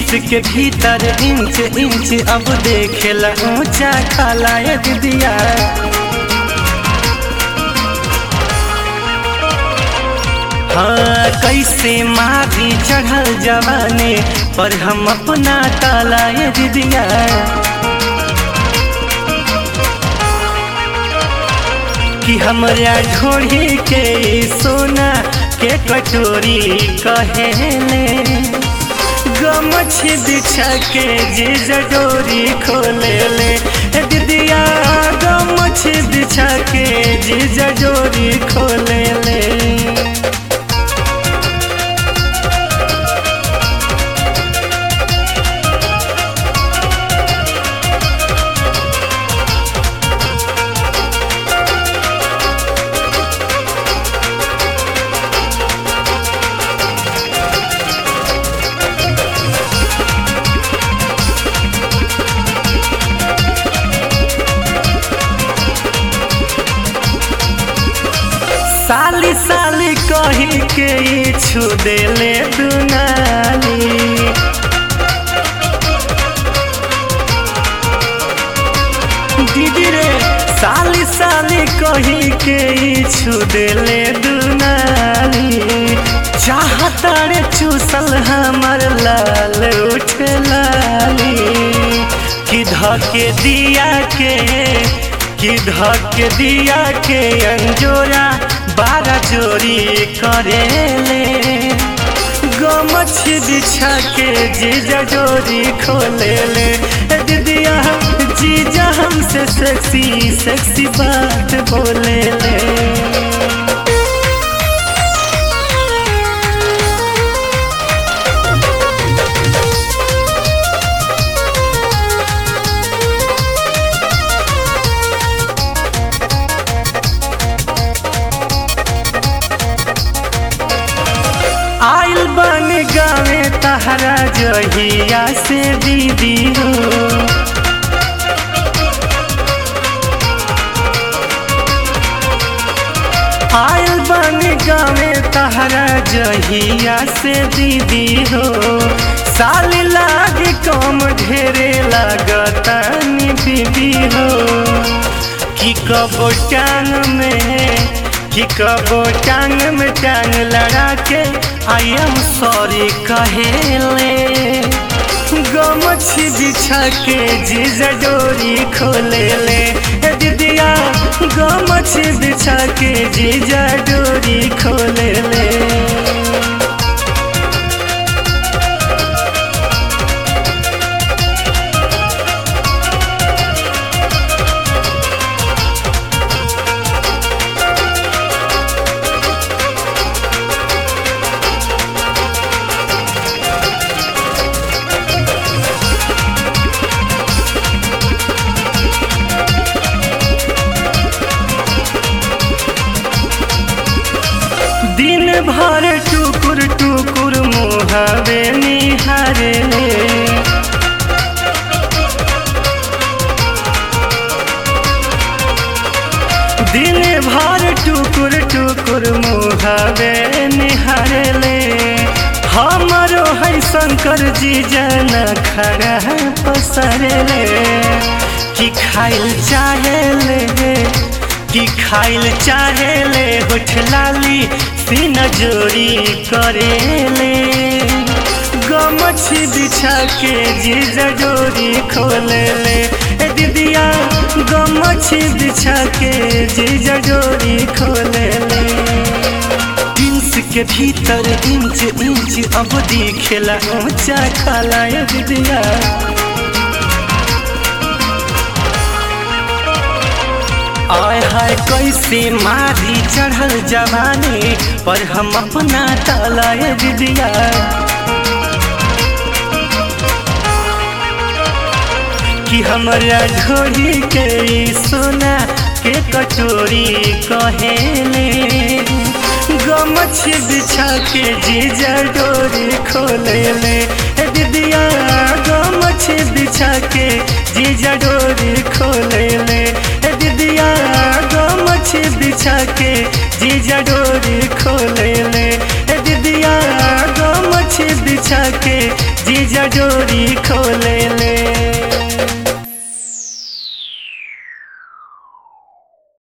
jeans के भीतर inch inch अब देखेला ऊंचा खाला ये दीदिया हाँ कैसे मारी चढ़ल जवाने पर हम अपना ताला ये दीदिया कि हमरा ढोढ़ी के सोना के कटोरी कहेले गमछ बिछा के जे जडोरी खोले ले ए दीदिया गमछ बिछा के जे जडोरी खोले ले साली साली कही के ई छू देले दुनाली दीदी रे साली साली कही के ई छू देले दुनाली चाहता रे चूसल हमर लाल उठ लाली कि धके दिया के कि धके दिया के अंजोरा बारह जोरी करेले गमछ बिछा के जीजा जोरी खोले ले ए दीदिया जीजा हमसे सेक्सी सेक्सी बात बोले ले आइल बन गावे तहरा जहिया से दीदी हो आइल बन गावे तहरा जहिया से दीदी हो साल लाग कम ढेरे लागता दीदी हो कि कबो टांग में कि कबो टांग में टांग लड़ा के आई एम सॉरी कहेले गमछ बिछा के जीजा डोरी खोले ले ए दीदिया गमछ बिछा के जीजा डोरी खोले ले दिन भर टुकुर टुकुर मुहावे निहारे दिन भर टुकुर टुकुर मुहावे निहारे हमरो है शंकर जी जन खड़ा पसरे कि खाइल चाहे ले कि खाइल चाहे ले होठ लाली सीना जोरी करेले गमछ बिछा के जीजा जोरी खोले ले ए दीदिया गमछ बिछा के जीजा जोरी खोले ले जींस के भीतर इंच इंच अब दिखेला ऊंचा खाला ए दीदिया आय हाय कैसे मारी चढ़ल जवानी पर हम अपना ताला ये दीदिया कि हमरा ढोली के ई सोना के कटोरी कहेले गमछ बिछा के जीजा डोरी खोले ले ए दीदिया गमछ बिछा के जीजा डोरी खोले ले ए दीदिया गमछ बिछा के जीजा डोरी खोले ले ए दीदिया गमछ बिछा के जीजा डोरी खोले ले